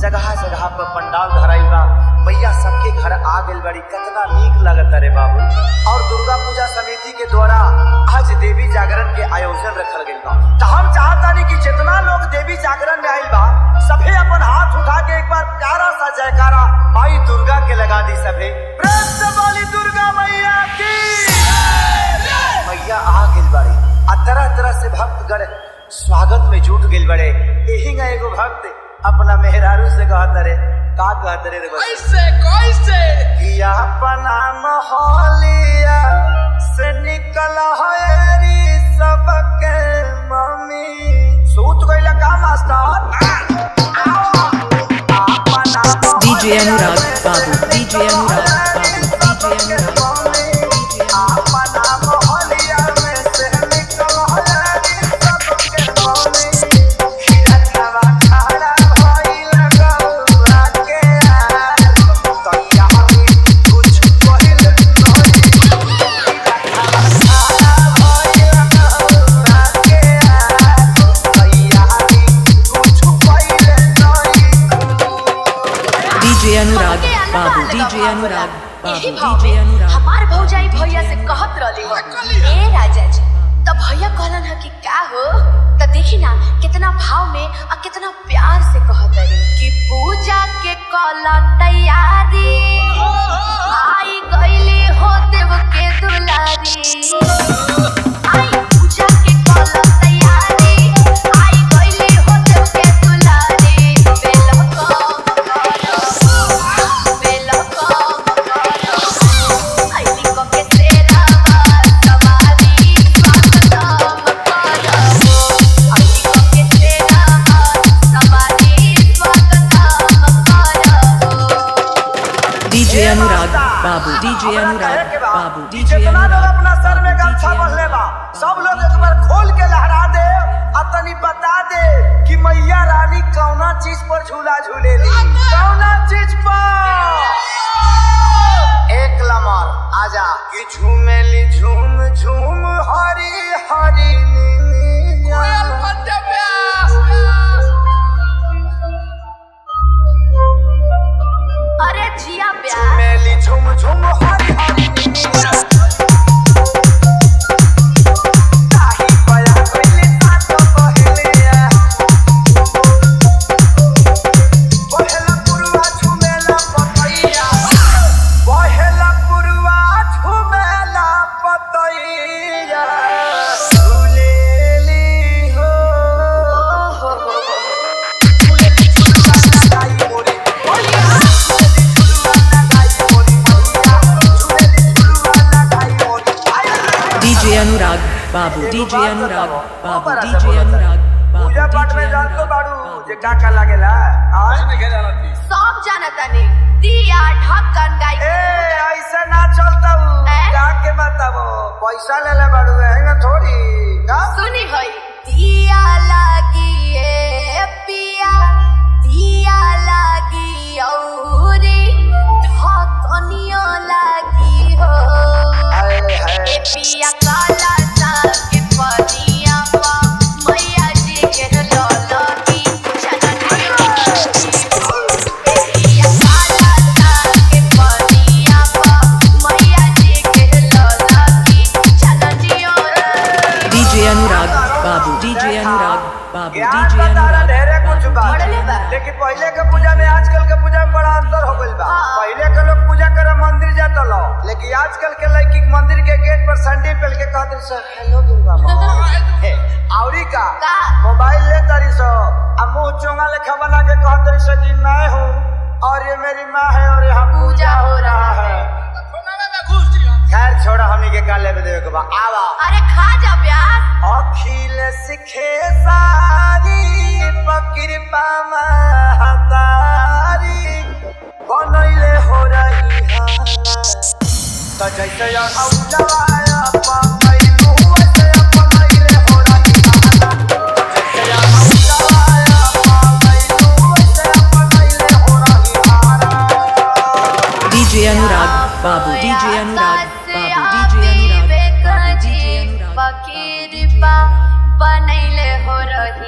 जगह जगह पर पंडाल धराइल बा मैया सबके घर आ गइल बड़ी कितना नीक लगत रे बाबू और दुर्गा पूजा समिति के द्वारा आज देवी जागरण के आयोजन रखल गइल बा तो हम चाहतानी कि जितना लोग देवी जागरण में आइल बा सभे अपन हाथ उठा के एक बार प्यारा सा जयकारा माई दुर्गा के लगा दी सभे प्रेम से बोली दुर्गा मैया की मैया आ गइल बाड़ी आ तरह तरह से भक्तगण स्वागत में जुट गइल बड़े यही ना एगो भक्त अपना मेहरारू से कहत रे का कहत रे रे बच्चा? कैसे कैसे कि अपना मोहलिया से निकल हरी सबके मम्मी सूत गइल का मास्टर अपना DJ अनुराग बाबू DJ अनुराग बाबू DJ अनुराग DJ अनुराग बाबू DJ अनुराग यही बाबू भाव DJ में अनुराग हमार भौजाई भैया से कहत रहली हो ए राजा जी तो भैया कहलन ह कि का हो तो देखी ना कितना भाव में और कितना प्यार से कहत रही कि पूजा के कल तैयारी आई गईली हो देव के दुलारी आई पूजा के कल तैयारी आई गईली हो देव के दुलारी बेल कम करो बेल कम करो आईली को के तेरा सवारी स्वागतम करो आईली को के तेरा सवारी स्वागतम करो DJ अनुराग बाबू DJ अनुराग बाबू DJ जितना लोग अनुराग अपना सर में बाबू, गमछा DJ बंधले बा अनुराग। सब लोग एक बार खोल के लहरा दे आ तनी बता दे कि मैया रानी कौना चीज पर झूला झूलेली कौना चीज पर एक लमर आजा कि झूमेली झूम झूम हरी हरी नीलिया। कोयल बंदे प्यास अरे जिया प्यार मेली झुम झुम हरी हरी नीलिया। ताही बया गइले सातो पहलिया। पहला पुरवा झुमेला पतैया। पहला पुरवा झुमेला पतैया। झुलेली हो। झुलेली झुलवा लगाई मोरी मैया। DJ अनुराग बाबू DJ अनुराग बाबू DJ अनुराग बाबू पूजा पाठ में DJ जान तो अनुराग बाड़ू जे का का लागेला आज में क्या जाना थी सब जानता ने दिया ढक्कन गाय ए ऐसे ना चलता हूँ ए? का के बताबो पैसा ले ले बाड़ू हैंगा थोड़ी का सुनी होई दिया लागी ए पिया दिया लागी औरी ढक्कनियो लागी हो हाय ए हाय पिया काला साग पनिया पा मैया जी के लौलगी चननियो ए पिया काला साग पनिया पा मैया जी के लौलगी चननियो DJ अनुराग बाबू DJ अनुराग बाबू ज्ञान DJ बताना अनुराग ढेरे कुछ बा बढ़ले बा। लेकिन पहले के पूजा में आजकल के पूजा में बड़ा अंतर हो गइल बा हाँ। पहले के लोग पूजा करे मंदिर जाता लो लेकिन आजकल के लड़की के मंदिर के गेट पर संडे पहन के कहते सर हेलो दुर्गा माँ हे, औरी का का? मोबाइल ले तारी सो आ मुंह चोंगा लेखा बना के कहते सो जी मैं हूँ और ये मेरी माँ है और यहाँ पूजा हो रहा है कोना में घुस दिया खैर छोड़ा हमनी के का लेवे देवे के बा आवा अरे खा जा प्याज अखिल सिखे सारी पकृपा महतारी बनैले हो रही तो जैसे औजवाया पकैलू वैसे बनैले हो रही जैसे औजवाया पकैलू वैसे बनैले हो रही DJ अनुराग बाबू DJ अनुराग बाबू DJ अनुराग बाबू DJ अनुराग पकीरपा बनैले हो रही